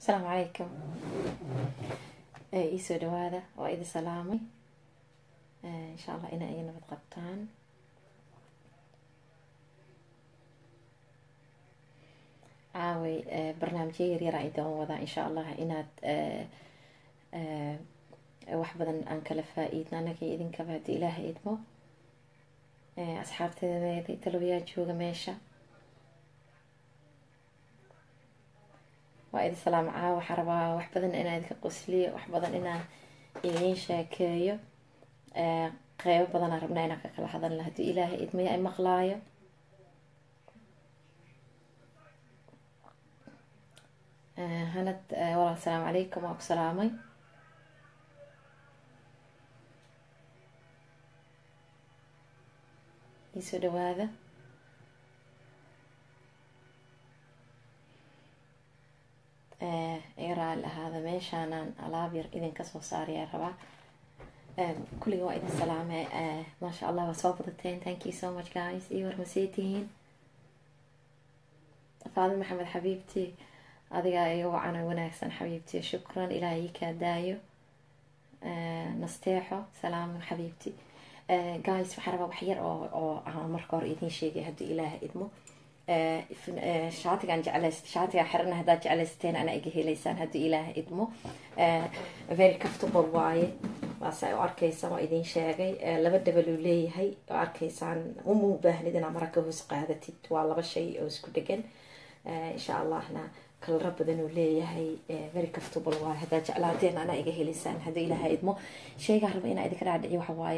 asalaamu calaykum iisoo dhawaada waa idin salaamay insha allah ina iga nabad qabtaan caaway barnaamijyo yaryara idaan wadaa insha allah inaad wax badan aan kala faa-iidno annaga idinkaba haddii ilaaha idmo asxaabteeda talabayaa jooga meesha waa idin salaam caawa waxaa rabaa wax badan inaan idinka qosliyo wax badan inaan idiin sheekeeyo qeybo badanaa rabnaa inaan ka kala hadalna haddii ilaahay idmaya ay maqlaayo hanad walaal asalaamu calaykum waa ku salaamay iisoo dhawaada raali ahaada meeshaanaan alaab yar idinka soo saarayaa rabaa kulliga waa idin salaame maasha allah waa soo badateen thank you so much guys iyo warmasee tihiin faadi maxamed xabiibti adigaa iga wacana wanaagsan xabiibti shukran ilaah ii kaa daayo nasteexo salaam xabiibti guys waxaa rabaa wax yar oo oo aan marka hore idiin sheegay haddii ilaah idmo shaatigaan jeclayst shaatigaan xirana haddaad jeclaysateen ana iga helaysaan haddii ilaah idmo very comfortable waaye waase u arkaysaan waa idiin sheegay laba dhabaluu leeyahay oo arkaysaan uma u baahnid inaa mara ka hoos qaadatid waa laba shay oo isku dhegan insha allahna kalaro badan uu leeyahay very comfortable waaye haddaad jeclaateen ana iga helaysaan haddii ilaah idmo sheygaa raba inaa idinka dhaadhiciyo waxa waaye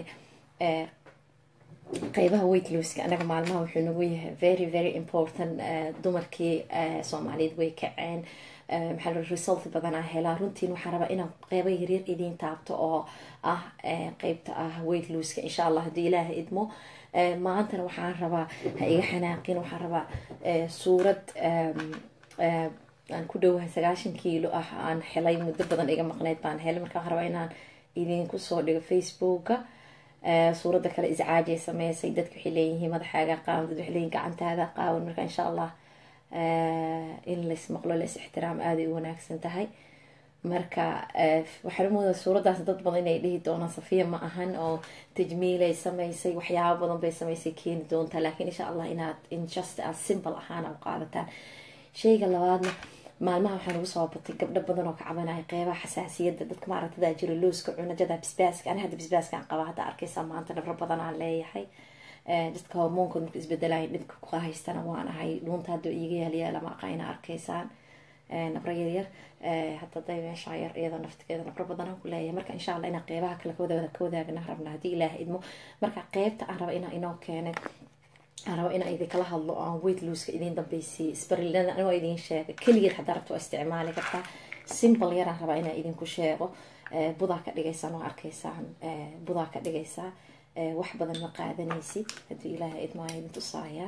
qeybaha weight looska anaga maalmaha wuxuu nagu yahay very very important dumarkii soomaaliyeed way kaceen maxaa la result badanaa helaa runtiin waxaan rabaa inaan qeybo yaryar idiin taabto oo ah qeybta ah weight looska insha allah haddii ilaaha idmo maantana waxaan rabaa ha iga xanaaqin waxaan rabaa suurad aan ku dhowahay sagaashan kiilo ah aan helay muddo badan iga maqneyd baan helay marka waxaan rabaa inaan idinku soo dhigo facebooka suuradda kale iscaajay sameysay dadka waxay leeyihiin madaxaaga qaawan dad waxay leeyihin gacantaada qaawan marka insha allah in lais maqlo lais ixtiraam aaday u wanaagsan tahay marka waxaan umoodaa suuraddaas dad badan inay dhihi doonaan safiya ma ahan oo tajmiilay sameysay waxyaabo badan bay sameysay keeni doontaa laakiin insha allah inaad injust aad simple ahaan u qaadataan sheyga labaadna maalmaha waxaa nagu soo batay gabdho badan oo ka cabanaya qeybaha xasaasiyadda dadka maaragtada jiro looska cunajada bisbaaska ani hadda bisbaaskaan qaba hadda arkaysaa maanta nabro badan aan leeyahay dadka hormoonkood marka isbedelaya dhibka ku haystana waan ahay dhuunta hadda iiga yaalyaala maaqayna arkaysaan nabro yaryar hadda day meesha yar iyadoo naftigeeda nabro badan aan ku leeyahay marka insha allah inaan qeybaha kale kawada ka wadaagna rabna haddii ilaah idmo marka qeybta aan raba inaan inoo keenay aan raba inaan idinkala hadlo aan weight looska idiin dambeysay sbarilada anigoo idiin sheega keligeed haddaa rabto waa isticmaali kartaa simple yaraan rabaa inaan idinku sheego budaa ka dhigaysaan waa arkaysaan budaa ka dhigaysaa wax badan ma qaadanaysid haddii ilaaha idmaa idin tusaayaa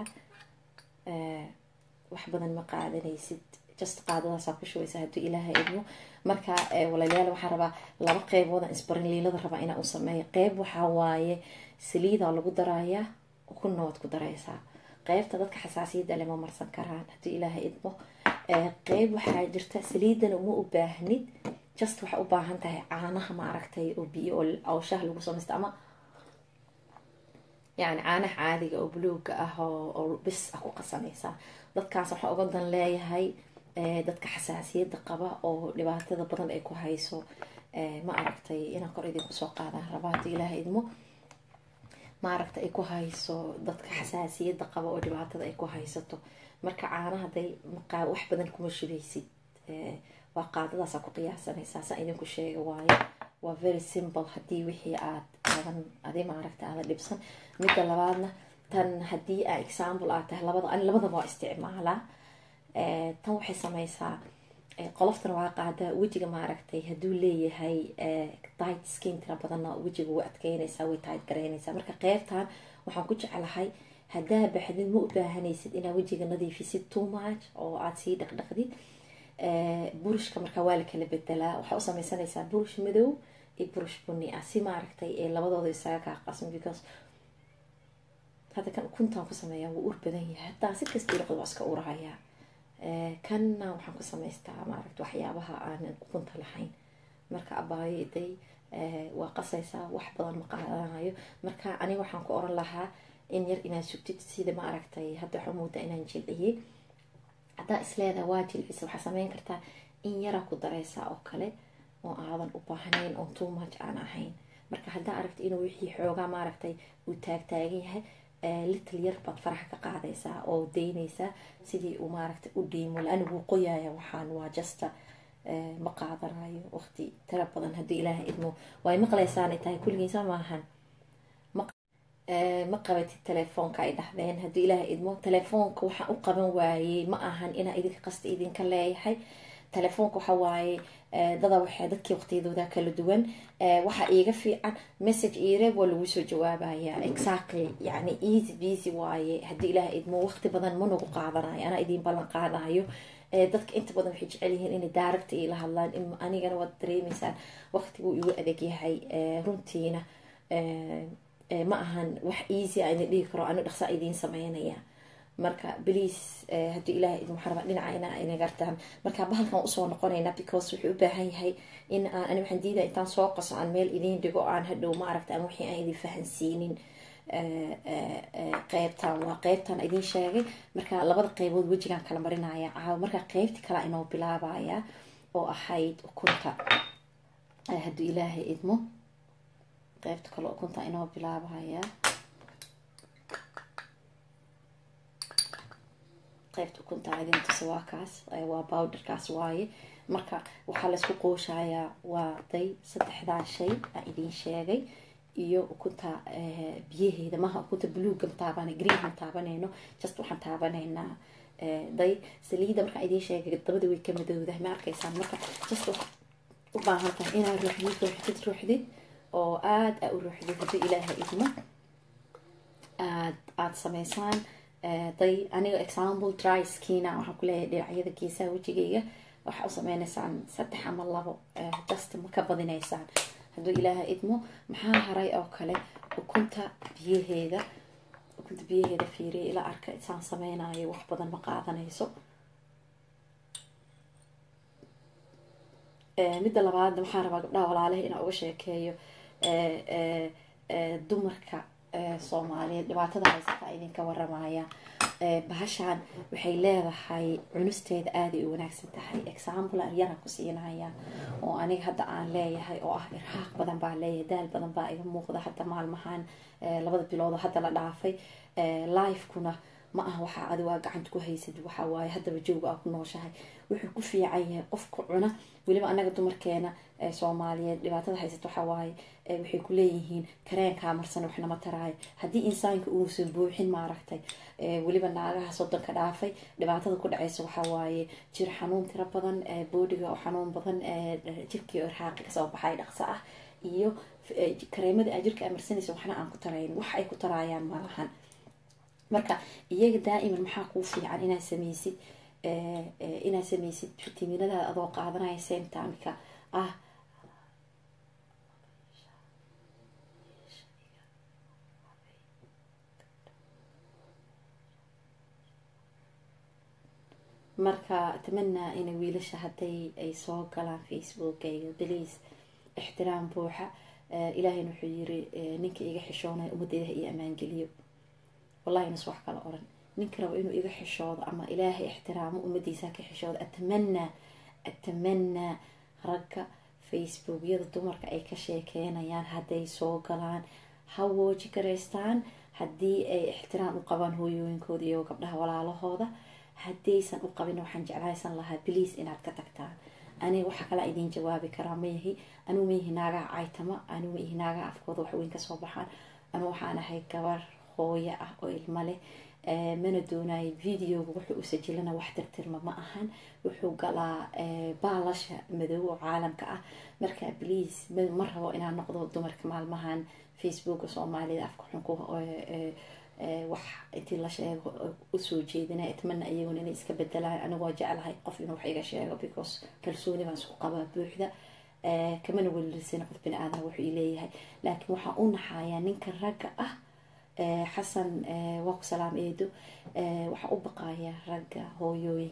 wax badan ma qaadanaysid just qaadadaasaa ku shubaysa haddii ilaaha idmo marka walaalayaal waxaan rabaa laba qeyboodan isbarinliilada rabaa inaan u sameeyo qeyb waxaa waaye saliidaa lagu darayaa kuna waad ku dareysaa qeybta dadka xasaasiyadda lema marsan karaan haddii ilaaha idmo qeyb waxaa jirta saliidana uma u baahnid just waxaa u baahan tahay caanaha ma aragtay oo biyo oo shaah lagu samaysta ama yani caanaha caadiga oo buluuga ah oo bis ah ku qasanaysaa dadkaas waxaa uga dan leeyahay dadka xasaasiyadda qaba oo dhibaatada badan ay ku hayso ma aragtay inaan kor idinku soo qaadaan raba haddii ilaaha idmo maaragta ay ku hayso dadka xasaasiyadda qaba oo dhibaatada ay ku haysato marka caana haday wax badan kuma shubeysid waa qaadadaasa ku qiyaasanaysaa saa idinku sheega waayo waa very simple haddii wixii aad aadan adi maaragta aadan dhibsan midda labaadna tan haddii a example aad tahay labada ani labadaba waa isticmaalaa tan waxay sameysaa qoloftana waa qaadaa wejiga maaragtay hadduu leeyahay tight skin tira badanna wejiga way adkeynaysaa way tight garaynaysaa marka qeybtan waxaan ku jeclahay haddaa baxdid ma u baahanaysid inaad wejiga nadiifisid too much oo aada sii dhaqdhaqdid burushka markaa waa la kala bedelaa waxaa u sameysanaysaa burush madow iyo burush buni ah si maaragtay ee labadooda isaga kaa qasmi because hadda kan ukuntaan ku sameeyaa wuu ur badan yahay hataa si kasta dhaqda waa iska urahayaa kanna waxaan ku samaystaa maaragta waxyaabaha aanan ukunta lahayn marka abaayaday waa qasaysaa wax badan ma qaadanayo marka aniga waxaan ku oran lahaa in yar inaad sugtid sida ma aragtay hadda waxaa moodaa inaan jilciyey haddaa isleedaha waa jilcisa waxaa sameyn kartaa in yara ku dareysaa oo kale oo aadan u baahnayn oo too much aan ahayn marka haddaa aragta inuu wixii xoogaa maaragtay uu taagtaagan yahay little yar baad faraxa ka qaadaysaa oo daynaysaa sidii uu maaragtay u dhiimo la-ana wuu qoyaaya waxaan waa justa ma qaadanayo waqti tira badan haddii ilaaha idmo way maqlaysaanay tahay kulligiisa maahan ma qabatid telefoonka ay dhahdeen haddii ilaaha idmo telefoonka waxaan u qaban waayey ma ahan inaa idinka qasta idinka leeyahay telefoonka waxa waaye dada waxay dadkii waqtiyadooda kala duwan waxaa iiga fiican message ireeb waa lagu soo jawaabaya exactly yani easy busy waaye haddii ilaah idmo waqti badan ma nagu qaadanayo anaa idiin ballan qaadayo dadka inta badan waxay jecel yihiin inay daaragta iila hadlaan anigana waad dareemeysaan waqtiguu igu adag yahay runtiina ma ahan wax easy a idin dhihi karo ani dhaqsaa idiin sameynaya marka bliase haddii ilaah idin waxaa rabaa dhinaca ina ina gartaan marka bahalkan usoo noqonayna because wuxuu u baahan yahay in aan ani waxaan diidaya intaan soo qaso aan meel idiin dhigo aan hadhow ma aragta ama wixii aan idin fahansiinin qeybtan waa qeybtan idin sheegay marka labada qeybood wejigaan kala marinaya caawa marka qeybti kala inoo bilaabaya oo ahayd ukunta haddii ilaahay idmo qeybta kale ukunta inoo bilaabaya qeybta ukunta idin tusa waa kaas waa bowderkaas waaye marka waxaa laysku qooshayaa waa day saddexdaa shay aan idin sheegay iyo ukunta biyaheeda maha ukunta bluega mataaban green ma taabanayno just waxaan taabanaynaa day saliida markaan idin sheegay dabada way ka madowdahay ma arkaysaan marka just u baahan tahay inaad ruuxdid ruuxdid ruuxdid oo aada a u ruuxdid haddii ilaaha idmo aad aada sameysaan day aniga example dry skina waxaan kuleeyahay dhinacyada geesaha wejigayga waxaa u sameynaysaan saddex ama labo just ma ka badinaysaan hadduu ilaaha idmo maxaa haray oo kale ukunta biyaheeda ukunta biyaheeda fiiriya ila arka isaan sameynayo wax badan ma qaadanayso midda labaadna waxaan rabaa gabdhaha walaalaha inaan uga sheekeeyo dumarka soomaaliyeed dhibaatada haysata idinka waramaya bahashaan waxay leedahay cunusteeda aaday u wanaagsan tahay example aan yaraan ku siinaya oo aniga hadda aan leeyahay oo ah irhaaq badan baa leeyahay daal badan baa iga muuqda hadda maalmahan labada biloodoo hadda la dhaafay lifekuna ma aha waxaa adi waa gacanta ku haysad waxa waaye haddaba jooga aa ku nooshahay wuxuu ku fiican yahay qofka cuna weliba anaga dumarkeena soomaaliyeed dhibaatada haysata waxa waaye waxay ku leeyihiin kareenkaa marsan waxnama taraayo haddii insaanka uusan buuxin maaragtay weliba naagaha soddonka dhaafay dhibaatada ku dhaceysa waxa waaye jir xanuun tiro badan boodiga oo xanuun badan jirkii oo irhaaqi kasoo baxay dhaqso ah iyo kareemada aa jirka amarsanaysa waxna aan ku tarayn wax ay ku taraayaan malahan marka iyaga daa'iman maxaa kuu fiican inaad sameysid inaad sameysid fitaminadaada adoo qaadanaya sentamka ah marka atamanaa ina wiilasha hadday ay soo galaan facebookayga beliis ixtiraam buuxa ilaahayna wuxuu yiri ninka iga xishoonaya ummadeyda iyo ammaangeliyo wallahi nas wax kala oran ninka rabo inuu iga xishoodo ama ilaahay ixtiraamo ummadiisa ka xishoodo atamanaa atamanaa ragga facebookyada dumarka ay ka sheekeynayaan hadday soo galaan ha wooji garaystaan haddii ay ixtiraam u qabaan hooyooyinkooda iyo gabdhaha walaalahooda haddaysan u qabin waxaan jeclaysan lahaa bliis inaad ka tagtaan aniga waxaa kalaa idiin jawaabi karaa mayahi anuu mayahi naagaha caytama anuu mayahi naagaha afkooda waxweyn kasoo baxaan anuu waxaan ahay gabar hooyo ah oo ilmo leh mana doonayo videoga wuxuu u sajilana wax tirtirma ma ahan wuxuu galaa baalasha madow oo caalamka ah marka bliase ma rabo inaan noqdo dumarka maalmahan facebooka soomaalida afka xunku wax intii la sheego usoo jeedina itmana iyaguna inay iska bedelaan anigoo jeclahay qof inuu wax iga sheego because kalsooni baan isku qabaa buuxda kamana welilisana qof bini aadan wuxuu ileeyahay laakiin waxaan u naxayaa ninka ragga ah xasan waa ku salaam eedo waxaa u baqaya ragga hooyooyinka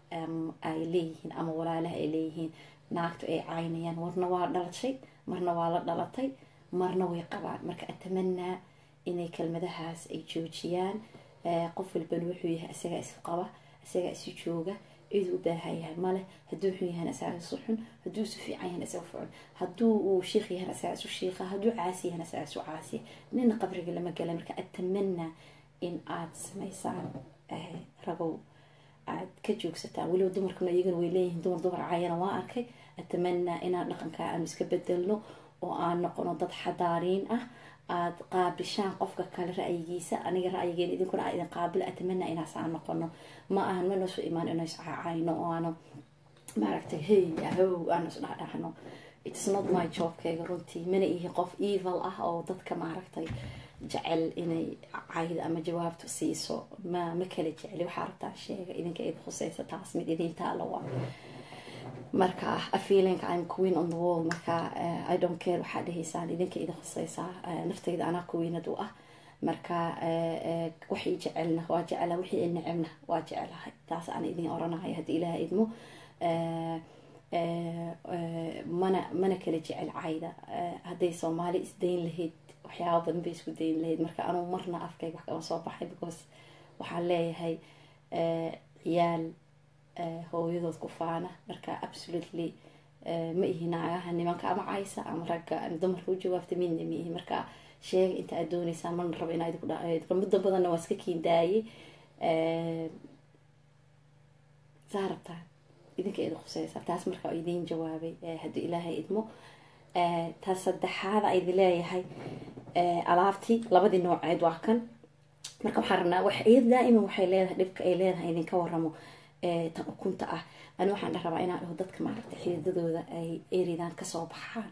ay leeyihiin ama walaalaha ay leeyihiin naagtu ay caynayaan marna waa dhalashay marna waa la dhalatay marna way qabaan marka atamanaa inay kelmadahaas ay joojiyaan qof walbana wuxuu yahay isagaa isu qaba isagaa isu jooga cid u baahan yahay male hadduu xun yahan isagaa isu xun hadduu isu fiican yahan isaga ficun hadduu uu shiikh yahan isagaa isu shiikha hadduu caasi yahan isagaa isu caasiya nina qabriga lama gala marka atamanaa in aada samaysaan ragow aad ka joogsataan weliba dumarkuna iyagana way leeyihiin dumar dumar caayana waa arkay atamanaa inaan dhaqankaa aanu iska bedelno oo aan noqono dad xadaariin ah aada qaabishaan qofka kale ra-yigiisa aniga ra-yigeen idinkuna aa idin qaabilo atamanaa inaas aan noqono ma ahan mana soo imaan ino iscaacayno oo aanu maaragtay hey ahow aanu isdhahdhahno its not my jobkayga runtii mana ihi qof evil ah oo dadka maaragtay jecel inay cayda ama jawaabta siiso ma ma kala jeceli waxaa rabtaa sheega idinka id khuseysa taas mid idintaala waa marka a feeling I'm queen on the wall marka uh, I don't care waxaa dhahaysaan idinka idin khuseysaa uh, naftayda anaa queenad u ah marka uh, waxay jecelna waa jecela wixii i necebna waa jecelahay taas aan idin oranahay haddii ilaah idmo mana mana kala jecel cayda hadday soomaali isdayn lahayd waxyaaba badan bay isku dayn lahayd marka anugu marna afkayga wax kama soo baxay because waxaan leeyahay ciyaal hooyadood ku faana marka absolutely ma ihi naagaha nimanka ama caysa ama ragga ama dumarka u jawaabta midna ma ihi marka sheega inta aad dooneysaan marna rabo inaa idinku dha muddo badanna waa iska kiindaayey saa rabtaa idinka idin khuseysa taas marka idiin jawaabay haddii ilaahay idmo taas saddexaada idi leeyahay alaabtii labadii nooceed waa kan marka waxaan rabnaa wax daa'iman waxay leedahay dhibka ay leedahay idinka waramo tan ukunta ah ani waxaan dha rabaa inaan dhaho dadka maaragtay xididadooda ay eridan kasoo baxaan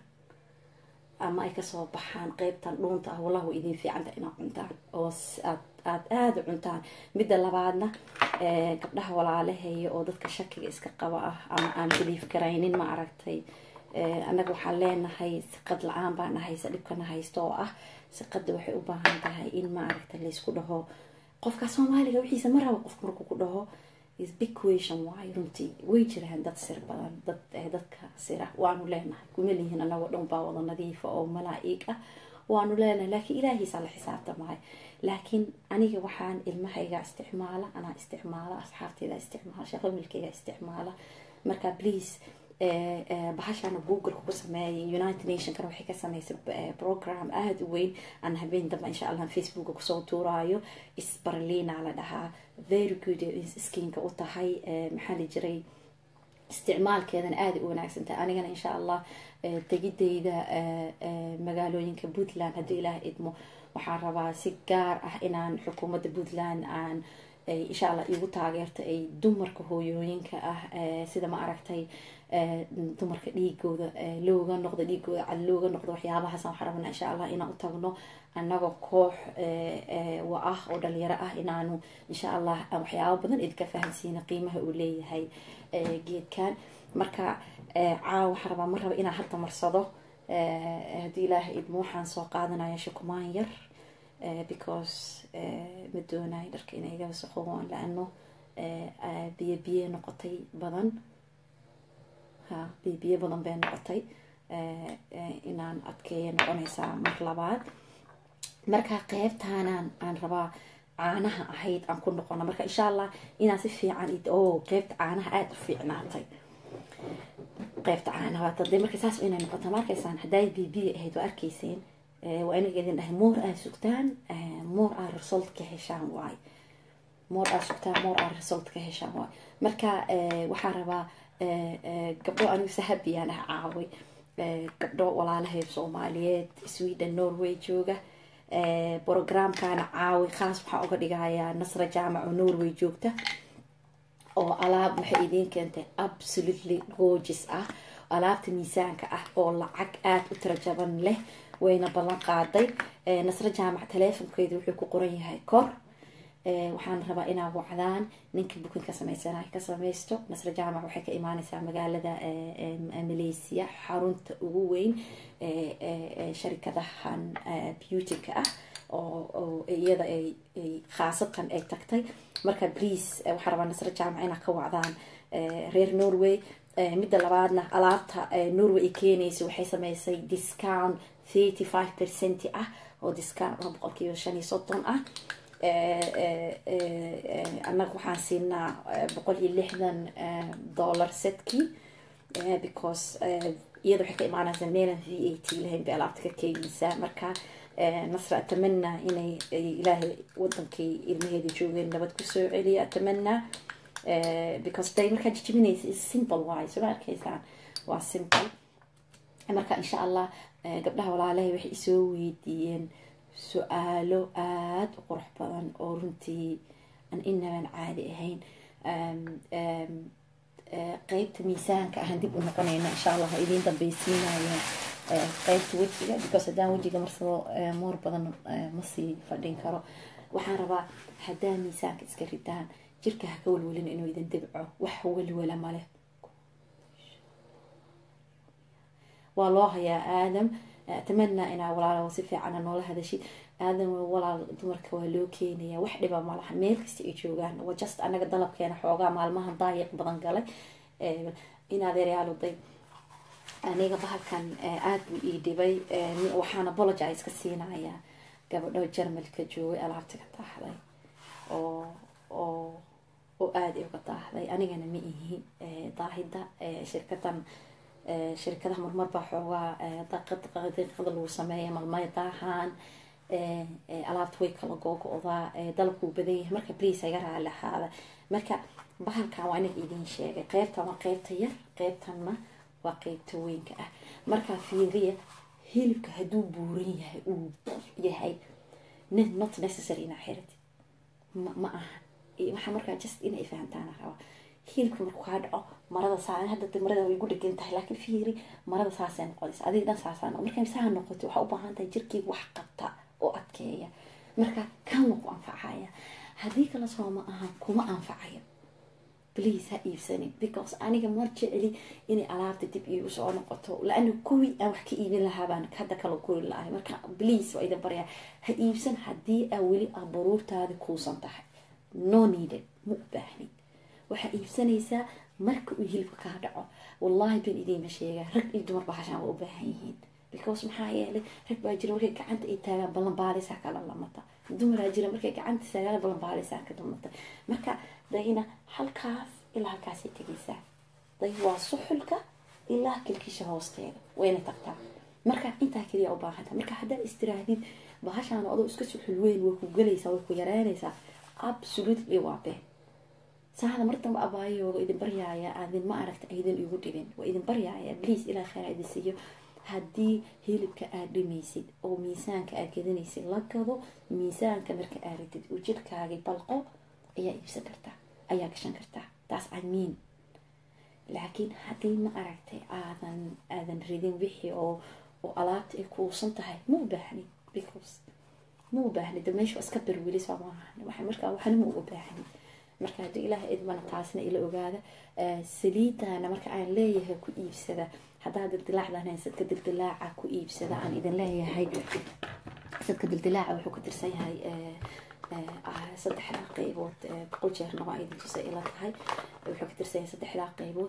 ama ay kasoo baxaan qeybtan dhuunta ah wallah way idin fiicanta inaad cuntaan oo aad aad aada u cuntaan midda labaadna gabdhaha walaalaheeya oo dadka shakiga iska qaba ah ama aan biliif garaynin ma aragtay annaga waxaan leenahay siqad la-aan baana haysa dhibkana haysta oo ah siqada waxay u baahan tahay in maaragta laysku dhaho qofka soomaaliga wixiisa ma rabo qofka markuu ku dhaho big question waayo runtii way jiraan dad sir badan dad dadka sira waanu leenahay kuma lihiin anagoo dhan baa wada nadiifa oo malaa-ig ah waanu leenahay laakiin ilaahiisaa la xisaabtamaayo laakiin aniga waxaan ilmahayga isticmaala anaa isticmaala asxaabteyda isticmaala shaqamilkeyga isticmaala marka please bahashana google ku sameeyay united nationkana waxay ka sameysay program aada u weyn aan habeen dambe insha allah facebooka kusoo tuuraayo isbarlina la dhahaa very good skinka u tahay maxaa la jiray isticmaalkeedana aada u wanaagsantahay anigana insha allah tegideyda magaalooyinka puntland haddii ilaah idmo waxaan rabaa si gaar ah inaan xukuumadda puntland aan insha allah igu taageerto ay dumarka hooyooyinka ah sida ma aragtay dumarka dhiigooda looga noqdo dhiigooda cad looga noqdo waxyaabahaas waxaan rabnaa insha allah inaan u tagno annagoo koox wa ah oo dhalinyaro ah inaanu insha allah waxyaaba badan idinka fahamsiina qiimaha uu leeyahay geedkan marka caawa waxaan rabaa mar raba inaan hadda marsado haddii ilaaha idmo waxaan soo qaadanaya shukumaan yar because ma doonayo dharka inay iga wasaqoobaan la-ano biyo biyo noqotay badan ha biyo biyo badan bay noqotay inaan adkeeya noqonaysaa mar labaad marka qeybtaanaan aan rabaa caanaha ahayd aan ku noqono marka insha allah inaan si fiican o qeybta caanaha aada u fiicnaatay qeybta caanaha waata dee marka saas inay noqota ma arkaysaan hadday biyo biyo ahayd waa arkayseen waa inaga idin dhahay moor aad sugtaan moor aad result ka heshaan waay moor aad sugtaan moor aad result ka heshaan waay marka waxaa rabaa gabdho anigu sahabiyaan ah caaway gabdho walaalahay soomaaliyeed sweden norway jooga programkana caawi khaas waxaa uga dhigayaa nasra jaamac oo norway joogta oo alaab waxay idiin keentay absolutely gorges ah alaabta miisaanka ah oo lacag aada u tira jaban leh wayna ballan qaaday nasro jaamac taleefonkeedu wuxuu ku qoran yahay kor waxaan rabaa inaa wacdaan ninka bukin ka sameysana ka sameysto nasro jaamac waxay ka imaaneysaa magaalada malaysia xarunta ugu weyn sharikadahan beautyka ah oo iyada ay khaasatan ay tagtay marka please waxaa rabaa nasro jaamac inaa ka wacdaan reer norway midda labaadna alaabta norway ay keenaysa waxay sameysay discount thirty five percent ah oo discount oo boqolkiiba shan iyo soddon ah annaga waxaan siinaa boqol iyo lixdan dollar setkii because iyada waxay ka imaanaysaa meelan v a t lahayn bay alaabta ka keenaysaa marka nasra atamana inay ilaahay wadankii ilmaheeda joogeen nabad kusoo celiya atamana because day markaa jijibinaysa is simple waay soo arkaysaan waa simple marka insha allah gabdhaha walaalahay waxay isoo weydiiyeen su-aalo aada u qurux badan oo runtii aan inaban caadi ahayn qeybta miisaanka ahaan dib u noqonayna insha allah ha idiin dambeysiinaya qeybta wejiga because haddaan wejiga marsado moor badan masii fadhin karo waxaan rabaa haddaa miisaanka iska ridaan jirka ha ka welwelin inuu idin dibco wax welwela male waa loo hayaa aadam atamanaa inaa walaalo si fiicana noola hadashid aadam walaal dumarka waa loo keenaya wax dhiba malaha meel kasta ay joogaan waa just anaga dalabkeena xoogaa maalmahan daayiq badan galay inadeeryaaloday aniga bahalkan aada buu ii dhibay waxaan apologize ka siinayaa gabadho jarmalka joogay alaabta ka daahday oo oo oo aada uga daahday anigana ma ihi daahida shirkadan shirkadaha marmar baa xoogaa daqiiqada lagu sameeya malmay daahaan alaabta way kala googo-daa dalabkuu badan yahay marka bliis iga raali ahaada marka bahalkan waa inaga idiin sheegay qeybtan waa qeybta yar qeybtanna waa qeybta weynka ah markaa fiiriya hilibka hadduu buuran yahay uu yahay not necessary inaa xirid ma aha waxaa markaa just inay fahamtaan raba hilibka markuu kaa dhaco marada saa hadda marada way gu dhegan tahay laakiin fiiri marada saasay noqonaysa adiga dhan saasaa noqon markay saa noqoto waxaa u baahan tahay jirkiiga wax qabta oo adkeeya marka kan waa ku anfacaya haddii kale soo ma aha kuma anfacayo please ha iibsanin because aniga mar jeceli inay alaabta dib iigu soo noqoto la-ana kuwii aan wax ka iibin lahaa baan hadda kala guri lahay marka please waa idin baryaa ha iibsan haddii aa weli aa baruurtaadi kuusan tahay no needed ma u baahnid waxaa iibsanaysaa marka uu hilibka kaa dhaco wallahi baan idiinma sheegaa rag iyo dumar bahashaan waa u baahan yihiin because maxaa yeelay rag baa jira markay gacanta ay taagaan ballanbaalisaa kala lamata dumaraa jira markay gacanta taagaan ballanbaalisaa ka lamata marka dayna halkaas ilaa halkaasay tegaysaa day waa suxulka ilaa kilkisha hoosteeda wayna tagtaa marka intaa keliya u baahanta marka haddaad istiraahdid bahashaan adoo iska suxul weyn way ku gelaysaa way ku yareynaysaa absolutely waa been saada mar damba abaayooga idin baryaaya aadin ma aragta aydan igu dhibin waa idin baryaaya bliis ilaa kheyr idin siiyo haddii hilibka aad dhimaysid oo miisaanka aad gadanaysid la gado miisaanka marka aad ridid uu jirkaagii balqo ayaa iibsan kartaa ayaa gashan kartaa taas amiin laakiin haddii ma aragtay aadan aadan ridin wixii oo oo alaabta ay kuusan tahay ma u baahni because ma u baahni de meesha iska berwilis waa maaha markaa waxna ma uga baahni marka haddii ilaah idmana taasna ila ogaada saliidana marka aan leeyahay ku iibsada haddaa dildilaacdan sadka dildilaaca ku iibsada aan idin leeyahay sadka dildilaaca wuxuu ka tirsan yahay saddexdaa qeybood boqol jeerna waa idin tusa ila tahay wuxuu ka tirsan yahay saddexdaa qeybood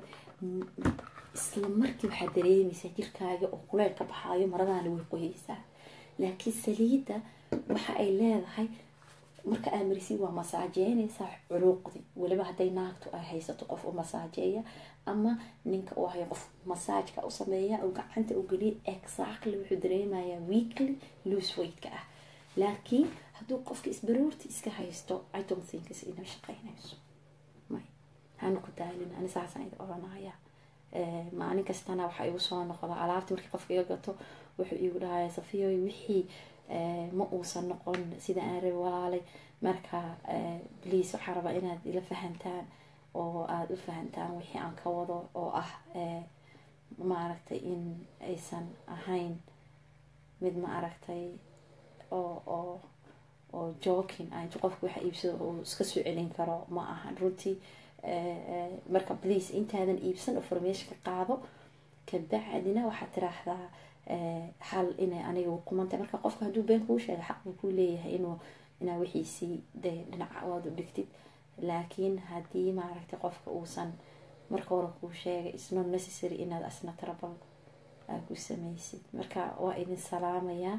isla markii waxaa dareemaysaa jirkaaga oo kuleyl ka baxaayo maradaana way qoyeysaa laakiin saliidda waxa ay leedahay marka aa marisiin waa masaajeynaysaa curuuqdi weliba hadday naagtu ay haysato qof u masaajeeya ama ninka uu hayo qof masaajka u sameeya oo gacanta u geliya exactly wuxuu dareemayaa weekly loose weightka ah laakiin hadduu qofka isbaroorti iska haysto i don't think is inay shaqeynayso may hanu ku daalin ani saasaan idin oranaya maalin kastana waxaa igu soo noqda alaabta markii qofka iga gato wuxuu igu dhahaya safiyoy wixii ma uusan noqon sida aan rabi walaalay marka bliis waxaa rabaa inaad ila fahantaan oo aada u fahantaan wixii aan ka wado oo ah maaragtay in aysan ahayn mid ma aragtay oo oo oo jokin a intu qofka waxa iibsado uu iska soo celin karo ma ahan runtii marka bliis intaadan iibsan oo formation ka qaado kabacdina waxaad tiraahdaa xal inay aniga kumantay marka qofka hadduu been kuu sheega xaq buu kuu leeyahay inuu inaa wixiisii dee dhinaca waad u dhigtid laakiin haddii maaragtay qofka uusan marka hore kuu sheegay isnot necessary inaad asna trabal aa ku sameysid marka waa idin salaamayaa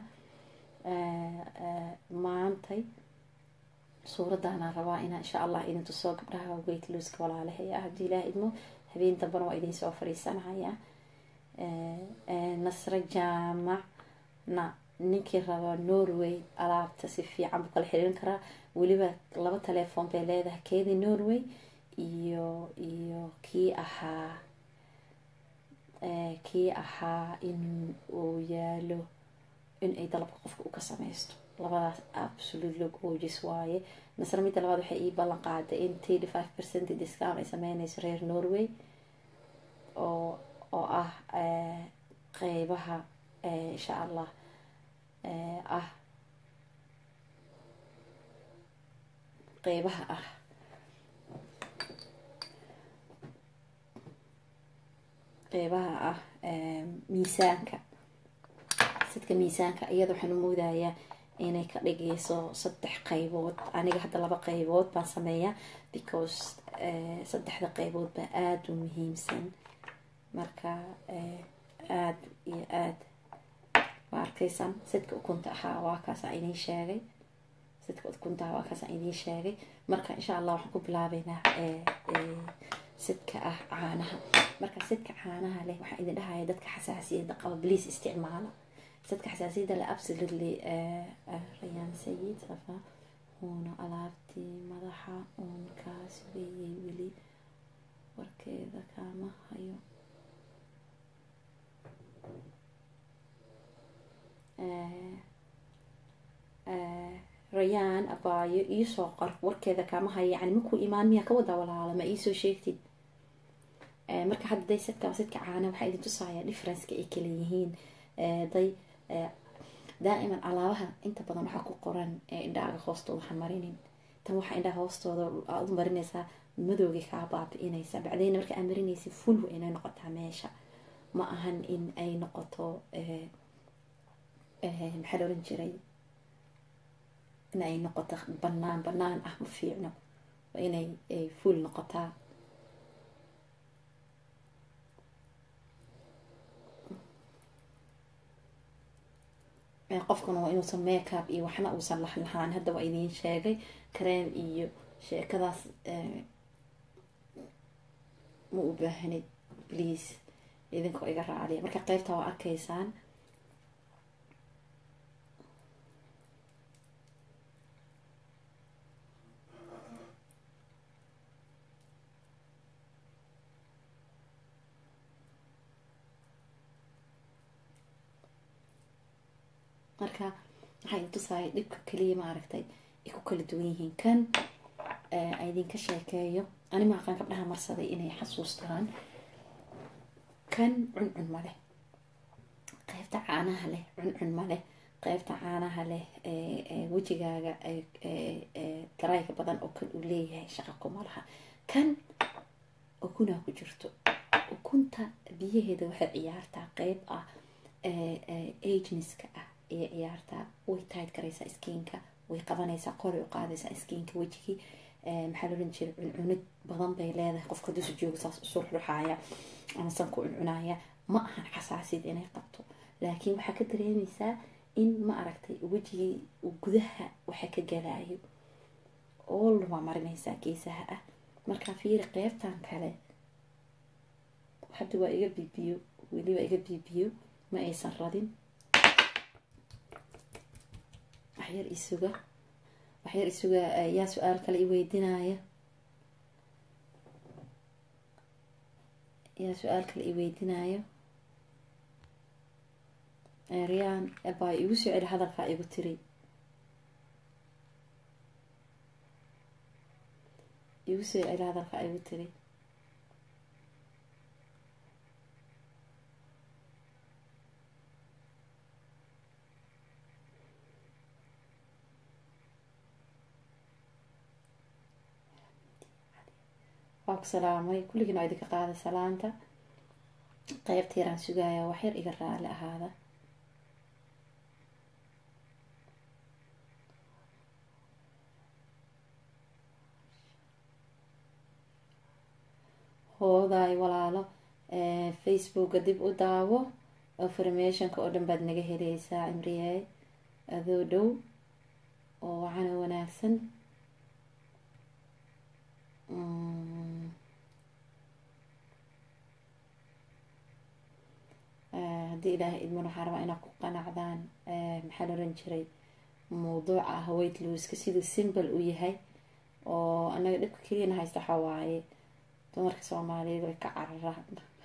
maantay suuradaana rabaa inaa insha allah idin tusoo gabdhaha weight looska walaalahay ah haddii ilaah idmo habeen dambana waa idin soo fadhiisanaya nasre jaamacna ninkii raba norway alaabta si fiican buu kala xiriirin karaa weliba laba telefoon bay leedahay keedii norway iyo iyo kii ahaa kii ahaa in uu yaalo in ay dalabka qofka u ka sameysto labadaas absolutely gorgeous waaye nasre midda labaad waxay ii ballan qaaday in thirty five percent discount ay sameyneyso reer norway oo oo ah qeybaha insha allah ah qeybaha ah qeybaha ah miisaanka sidka miisaanka iyada waxaan u moodayaa inay ka dhigeyso saddex qeybood aniga hadda laba qeybood baan sameeyaa because saddexda qeybood baa aada u muhiimsan marka aada iyo aada waa arkaysaan sidka ukunta ahaa waa kaasaan idiin sheegay sidka ukunta ahaa waa kaasaan idiin sheegay marka insha allah waxaan ku bilaabeynaa sidka ah caanaha marka sidka caanaha leh waxaan idin dhahaya dadka xasaasiyadda qaba bliis isticmaala sidka xasaasiyadda le absolutely rayaan sayid safa uuna alaabtii madaxa uun kaas weeyey weli warkeeda kaama hayo rayaan abaayo iisoo qor warkeeda kaama hayo yani makuu imaan miyaa ka wadaa walaala ma iisoo sheegtid marka hadda day sidka sidka caana waxaa idin tusaaya differenceka ay kala yihiin day daa'iman alaabaha inta badan waxaa ku qoran indhaaga hoostooda ha marinin tan waxaa indhaha hoostooda aad u marinaysaa madowgay kaa baabi-inaysa bacdeyna marka aad marinaysa full wa inay noqotaa meesha ma ahan in ay noqoto maxaa la oran jiray in ay noqoto banaan banaan ah ma fiicno waa inay full noqotaa qofkuna waa inuusan makeup iyo waxna uusan lahlahaan hadda waa idiin sheegay kareem iyo sheekadaas ma u baahanid please idinkoo iga raaliya marka qeybta waa arkaysaan marka waxaa idin tusaaya dhibka kaliya maaragtay ay ku kala duwan yihiin kan idinka sheekeeyo ani maaqaan gabdhaha marsaday inay xasuustaan kan cuncun ma leh qeybta caanaha leh cuncun ma leh qeybta caanaha leh wejigaaga garayga badan oo kan uu leeyahay shaqa kuma laha kan ukunaa ku jirto ukunta biyaheeda waxay ciyaartaa qeyb ah ageniska ah ayay ciyaartaa way tayd garaysaa skiinka way qabanaysaa qoray u qaadaysaa skiinka wejigii maxaa loodhan jira cuncunid badan bay leedahay qofka dusu jooga saas usu ruxaaya ama sanku cuncunaya ma ahan xasaasiyad inay qabto laakiin waxaa ka dareemaysaa in ma aragtay wejigii gudaha waxa ka galaayo oolna waa marinaysaa geesaha ah markaa fiiri qeybtan kale hadda waa iga bibiyo weliba iga bibiyo ma aysan radin waxyar isuga waxyar isuga yaa su-aal kale i weydiinaya yaa su-aal kale i weydiinayo riyaan baa igu soo celi hadalkaa igu tiri igu soo celi hadalkaa igu tiri waa ku salaamay kulligiin waa idinka qaada salaanta qeybta yaraan sugaaya waxyar iga raali ahaada hoodaay walaalo facebooka dib u daawo informationka oo dhan baad naga helaysaa cimriyaay adoo dhow oo wacana wanaagsan haddii ilaahay idman waxaa rabaa inaad ku qanacdaan maxaa la oran jiray mawduuca ah weight looska siduu simbol u yahay oo anaga dhibka keliyana haysta waxaa waaye dumarka soomaaliyeed way ka cararaan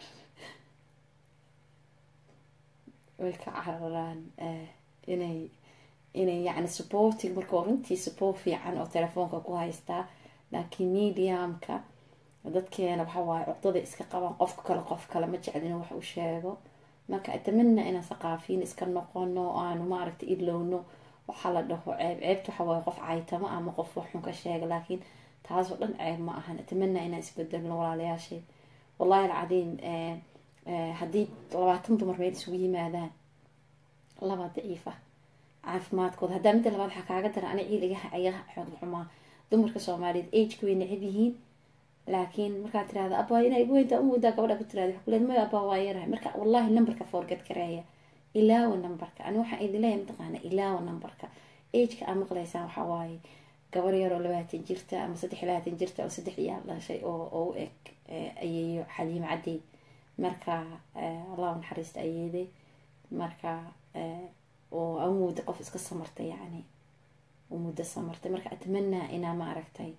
way ka cararaan inay inay yacni supporting marka runtii support fiican oo telefoonka ku haystaa laakiin mediumka dadkeena waxa waaye cuqdada iska qabaan qofka kale qof kale ma jecel inuu wax u sheego marka atamana inaan saqaafiin iska noqono aanu maaragta ilowno waxaa la dhaho ceeb ceebta waxa waaye qof caytamo ama qof waxxun ka sheega laakiin taasoo dhan ceeb ma ahan atamana inaan isbedelno walaalayaashay wallahi alcadiim haddii labaatan dumar meel isugu yimaadaan laba daciif ah caafimaadkooda haddaa midda labaad waxaa kaaga dara ani ciil iga iga xoog xumaa dumarka soomaaliyeed ageka way necab yihiin laakiin markaad tirahda abaa inaa igu weyntaa umoodaa gabadha ku tirahda waxaa kuleed maya abaa waa yarahay marka wallahi numberka forget gareeya ilaawa numberka ani waxaan idin leeyahay mataqaana ilaawa numberka ageka aa maqlaysaan waxaa waaye gabar yaroo labaatan jirta ama saddex labaatan jirta oo saddex iyaal dhashay oo oo u eg ayeeyo xaliim cadey marka allah naxariista ayeeday marka oo aan muddo qof iska samartay yacni muddo samartay marka atmanaa inaa ma aragtay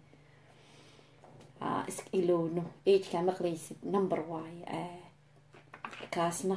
iska ilowno ageka maqlaysid number waaye kaasna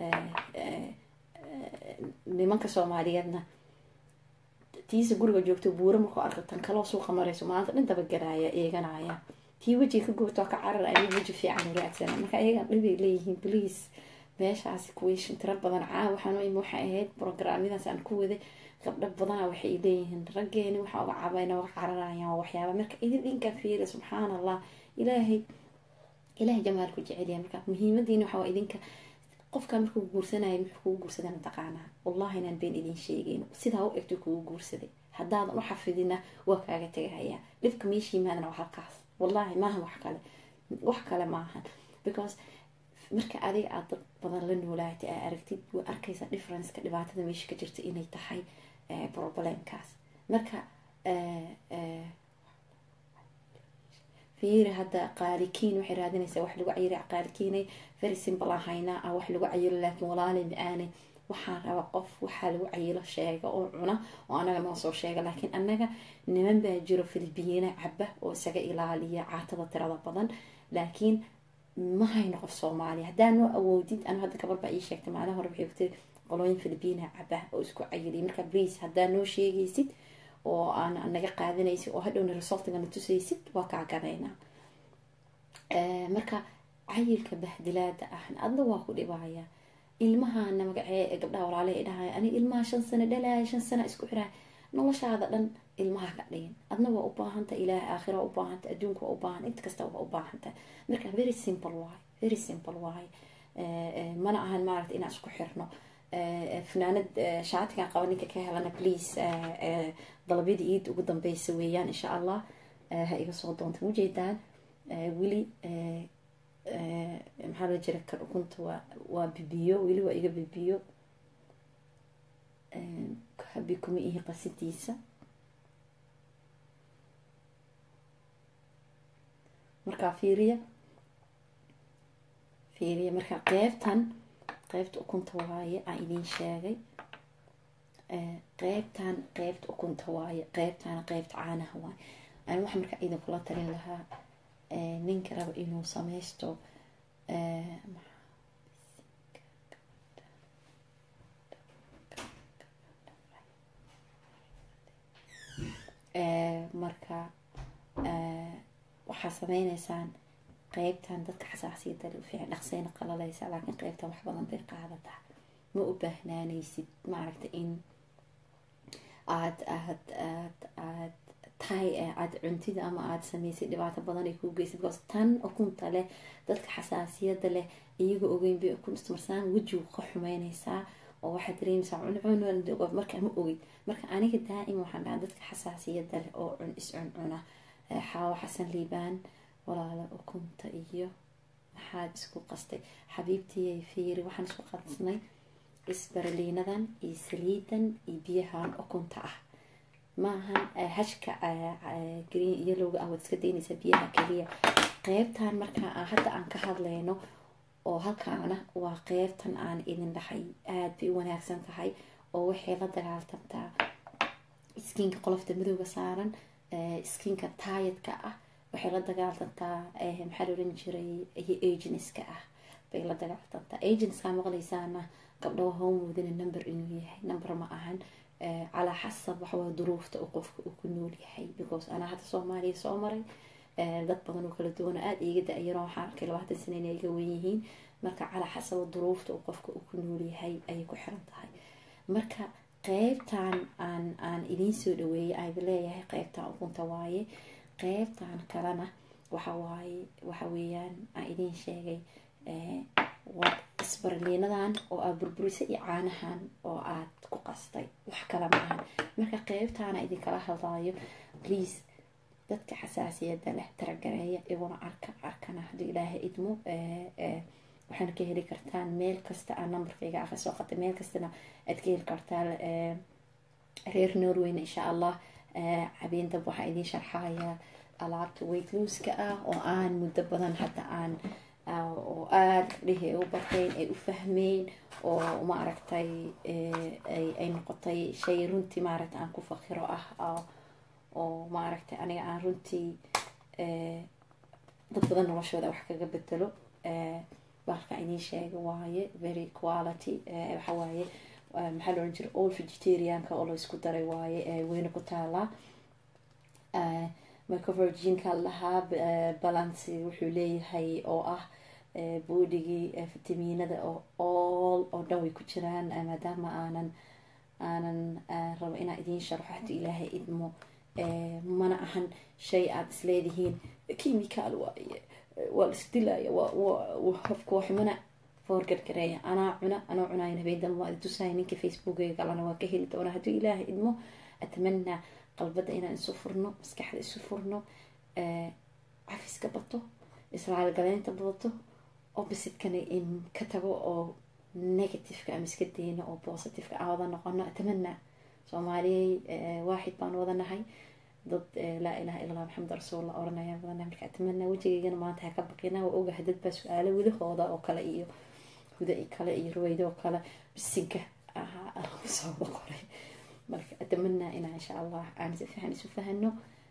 nimanka soomaaliyeedna tiisa guriga joogto buuro markuu arko tan kaloo suuqa marayso maanta dhan dabagaraaya eeganaya tii wejiga ka goobto ka carar ani weji fiican uraagsana marka iyagan dhibay leeyihiin please meeshaasi kuweyshin tiro badan caa waxaan im waxay ahayd programyadaas aan ku waday gabdho badana waxay leeyihiin raggeeni waxa uga cabayna uga cararayaan waxyaaba marka idin dhinka fiiri subxaan allah ilaahay ilaahay jamaalku jecelyahay marka muhiimadiina waxaa idinka qofka markuu guursanaya muxuu kugu guursadana taqaanaa wallahi inaan been idin sheegeyn sidaa u egto kugu guursaday haddaadan u xafidina waa kaaga tegahayaa dhibka meesha yimaadana waa halkaas wallahi maaha wax kale wax kale maahan because marka adiga aad dad badan la noolaatay aa aragtid waa arkaysaa differenceka dhibaatada meesha ka jirta inay tahay problemkaas marka fiiri hadda qaalikiin waxay raadinaysaa wax lagu cayiri qaalikiinay very simple aan haynaa ah wax lagu cayilo laakiin walaalay ma-aanay waxaan raba qof waxaa lagu cayilo sheega oo cuna oo anaga noo soo sheega laakiin anaga niman baa jiro filibiina caba oo isaga ilaaliya caatada tirada badan laakiin ma hayno qof soomaaliya haddaa noo awoodid anu hadda gabar baa ii sheegtay maalin hore waxay kutiri qolooyin filibiina caba oo isku cayiliy marka please haddaa noo sheegaysid oo aan naga qaadanaysid oo hadhowna resultigana tusaysid waa kaa gadaynaa marka cayilka bahdilaada ahna adna waa ku dhibaya ilmahana magacee gabdhaha walaale dhahaya ani ilmaha shan sano dhalaya shan sana isku xiraay noloshaada dhan ilmaha ka dhigin adna waa u baahanta ilaahay aakhira u baahanta adduunka waa u baahan inta kasta waa u baahanta marka very simple waay very simple waay mana ahan maaragta inaan isku xirno fanaanad shaatigan qaba ninka ka helana please dalabyada iid ugu dambeysa weeyaan insha allah ha iga soo doonta ujeedaan weli maxaa loo jira kan ukunta waa waa bibiyo weli waa iga bibiyo habi kuma ihi qasidiisa markaa fiiriya fiiriya marka qeybtan qeybta ukunta waaye aan idiin sheegay qeybtan qeybta ukunta waaye qeybtana qeybta caanaha waaye ani waxa markaa idinkula talin lahaa ninka raba inuu sameysto marka waxaa sameyneysaan qeybtan dadka xasaasiyada fiican dhaqseyna qalaleysa laakiin qeybtan wax badan bay qaadataa ma u baahnaaneysid maaragta in aad aad aad aad tahay aada cuntida ama aada sameysay dhibaato badan ay kuu geysa because tan ukunta leh dadka xasaasiyada leh iyaga ogeyn bay ukun ismarsaan wejigu ka xumeyneysaa oo waxaad dareemeysaa cuncun marka ma ogid marka aniga daa'ima waxaan dhahaa dadka xasaasiyada leh oo cun is cuncuna xaawo xasan liibaan walaala ukunta iyo maxaad isku qastay xabiibtiyay fiiri waxaan isku qasnay isbaraliinadan iyo saliidan iyo biyahan ukunta ah maahan hashka green yelowga ah waad iska daynaysaa biyaha keliya qeybtan markaa hadda aan ka hadlayno oo halkaana waa qeybtan aan idin dhahay aada bay u wanaagsan tahay oo waxay la dagaaltamtaa skiinka qolofta madowga saaran skiinka taayadka ah waxay la dagaaltantaa maxaa la oran jiray iyo agenska ah bay la dagaaltantaa agenska maqlaysaana gabdhaha homoodina number inuu yahay number ma ahan calaa xasab waxawaa duruufta uu qofka uu ku nool yahay because anaa hadda soomaaliya soo maray dad badan oo kala duwan aada iiga da-yaro waxaan arkay labaatan sana inay iga wen yihiin marka calaa xasaba duruufta uu qofka uu ku nool yahay ayay ku xiran tahay marka qeybtan aan aan idiin soo dhaweeyay ayba leeyahay qeybtan ukunta waaye qeybtan kalena waxa waaye waxa weeyaan aan idiin sheegay waa isbarliinadan oo aad burburisay iyo caanahan oo aad ku qastay wax kala maahan marka qeybtaana idinkala hadlaayo please dadka xasaasiyada leh taragareeya iguna arka arkana hadduu ilaahay idmo waxaana ka heli kartaan meel kasta aan numberkayga aka soo qatay meel kastana aad ka heli kartaa reer norwayna insha allah habeen dab waxaa idiin sharxaya alaabta weight looska ah oo aan muddo badan hadda aan oo aada dhihi ay u barteen ay u fahmeen oo maaragtay ay noqotay shay runtii maaragtay aan ku fakiro ah oo maaragtay aniga aan runtii dad badan noloshooda wax kaga bedelo balka idiin sheega waaye very quality waxa waaye maxaa la oran jira all vegetarianka oo la isku daray waaye weyna ku taalaa microvirginka lahaa balancy wuxuu leeyahay oo ah boodigii fitamiinada oo all oo dhan way ku jiraan maadaama aanan aanan rabo inaa idiin sharxo haddii ilaahay idmo mana ahan shay aada isleedihiin chemical waaye waa laisdilaya hofkooximana foorgargareeya anaa cuna anoo cunayn habeendan waa tusaya ninka facebookeyga kalena waa ka heli doona haddii ilaahay idmo atamanaa qalbada inaan isu furno maskaxda isu furno cafiska bato israalgaleynta badato oppositkana in ka tago oo negativeka ama iska dayno oo positiveka aan wada noqono atamanaa soomaaliyey waaxid baan wadanahay dad laa ilaha illa allah maxamed rasuullah oranayaan badanahay marka atamanaa wejigeygana maanta ha ka baqina waa ogahay dad baa su-aalo wilahooda oo kale iyo huda kale iyo ruweydo oo kale bisinka ahaa lagu soo boqoray marka atamanaa inaa insha allah aan si fiican isu fahano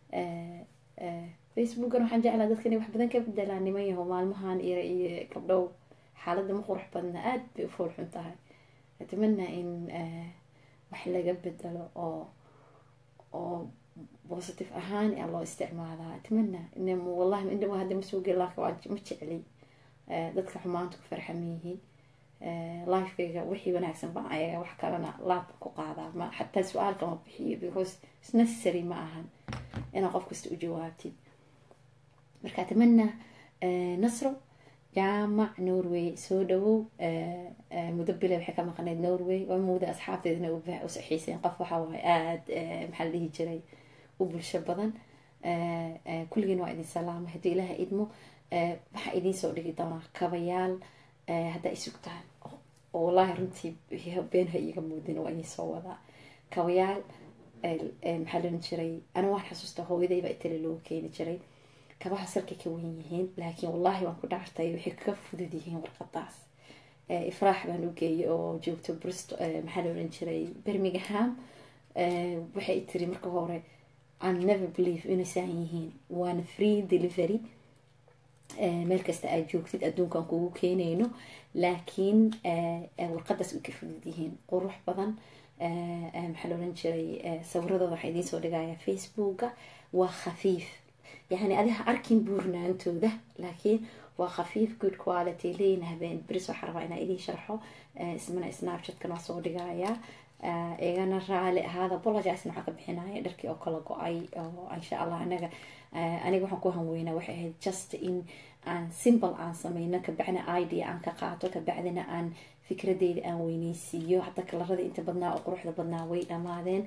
facebookan waxaan jeclaa dadka inay wax badan ka bedelaan niman yaho maalmahan iyo iyo gabdhow xaaladda ma qurux badna aada bay u foolxun tahay atamanaa in wax laga bedelo oo oo positive ahaan a loo isticmaalaa atamanaa wallahi indhama hadda ma suugel laakin waa ma jecli dadka xumaanta ku farxama yihiin lifekayga wixii wanaagsan baan ayaga wax kalena laabka ku qaadaa ma xataa su-aalka ma bixiyo because is necessary ma ahan inaa qof kasta u jawaabtid marka atamanaa nasro jaamac norway soo dhawow muddo bile waxay ka maqnayd norway waa muuda asxaabteedna u saxiiseen qof waxa waaye aada maxaa la dhihi jiray u bulsho badan kulligiin waa idin salaamay haddii ilaaha idmo waxaa idiin soo dhigi doonaa kabayaal haddaa isugtaan oo wallaahi runtii beenha iiga muudin waa idiin soo wadaa kabayaal maxaa la oran jiray ana waan xasuusta hooyadayba itali loogu keeni jiray kabaha salkay ka wen yihiin laakiin wallaahi waan ku dhaartay waxay ka fudud yihiin warqadaas ifraax baan u geeyay oo joogto bristo maxaa la oran jiray birmingham waxay tiri marka hore an never believe inay saan yihiin waana free delivery meel kasta aad joogtid adduunkan kugu keenayno laakiin warqadaas way ka fudud yihiin qurux badan maxaa la oran jiray sawiradooda waxaa idiin soo dhigaya facebooka waa khafiif yani adiha arkin buurnaantooda laakiin waa khafiif good quality leyin habeen beris waxaa rabaa inaa idiin sharxo ismana snapchatkan waa soo dhigayaa igana raali ahaada apologisna waxaa ka bixinaya dharkii oo kala go-ay oo insha allah anaga aniga waxaan ku hanweynaa waxay ahayd just in aan simple aan sameyno kabacdina idea aan ka qaato kabacdina aan fikradeyda aan weyneysiiyo hadda kalarada inta badnaa oo quruxda badnaa way dhamaadeen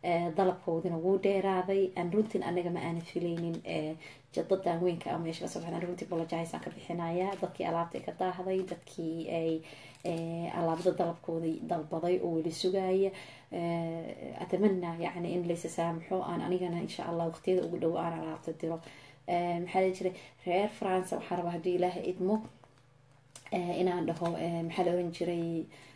dalabkoodina wuu dheeraaday aan runtiin anaga ma aana filaynin dadan weynka a meesha kasoo baxdan runtii bolojahaysan ka bixinaya dadkii alaabta ka daahday dadkii ay alaabada dalabkoodii dalbaday oo weli sugaaya atamana yani in laysa saamaxo aan anigana insha allah waqtiyada ugu dhow aan alaabta diro maxaa la jiray reer france waxaa rabaa haddii ilaaha idmo inaan dhaho maxaa la oran jiray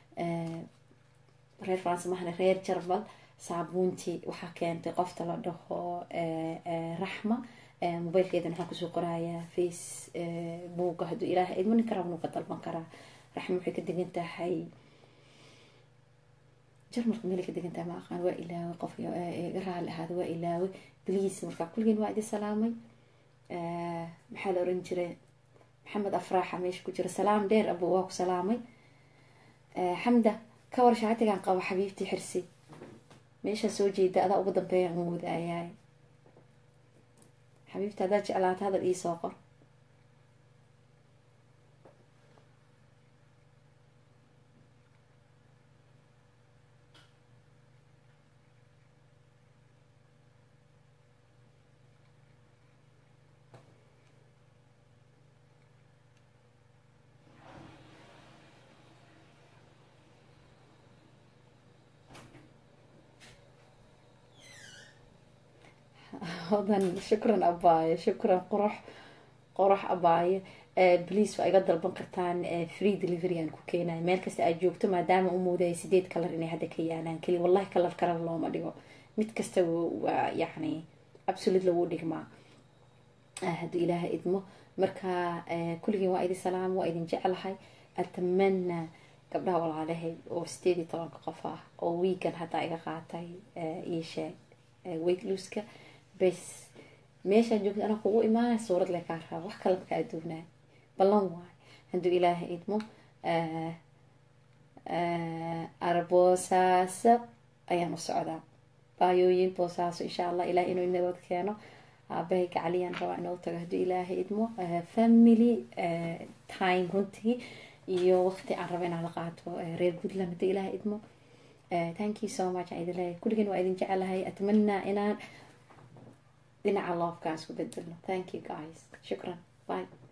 reer france mahane reer jarmal saabuuntii waxaa keentay qofta la dhaho raxma mobiilkeedana waxaan kusoo qorayaa facebooka hadduu ilaaha idmo ninka rabnuu ka dalban karaa raxma waxay ka degan tahay jarmalka meelay ka degan tahay ma aqaan waa ilaawe qof iga raali ahaada waa ilaawe bliis markaa kulligeen waa idin salaamay maxaa la oran jiray maxamed afraaxa meesha ku jira salaam dheer abu waa ku salaamay xamda ka war shaatigan qabo xabiibtii xirsi meeshaa soo jeeda adaa ugu dambeeya moodayaay xabiibta haddaad jeclaata hadal iisoo qor hodan shukran abaaye shukran qurux qurux abaaye bliis waa iga dalban kartaan free delivery aan ku keenayo meel kasta aad joogto maadaama u moodaya sideed kalar inay hadda ka yaalaan keli wallahi kalar kalar looma dhigo mid kasta waa yacni absolutely wuu dhigmaa hadduu ilaaha idmo marka kulligiin waa idin salaam waa idin jeclahay atamana gabdhaha walaalahay oo sideed iyo tobanka qof ah oo wiigan haddaa iga qaatay io sheeg weigluska bes meeshaa joogta anaa kugu imaanay suurad le kaa raba wax kale makaa adoonaa ballan waay hadduu ilaaha idmo arboosaasa ayaan u socdaa baayooyin boosaaso insha allah ilaah inuu nabad keeno aabahay gacaliyaan rabaa inoo tago hadduu ilaaha idmo family time runtii iyo waqti aan raba inaan la qaato reer puntland hadduu ilaaha idmo thank you so much aan idin leeyahay kulligeen waa idin jecelahay atmanaa inaan dhinaca loofkaan isku bedelno thank you guys shukran bye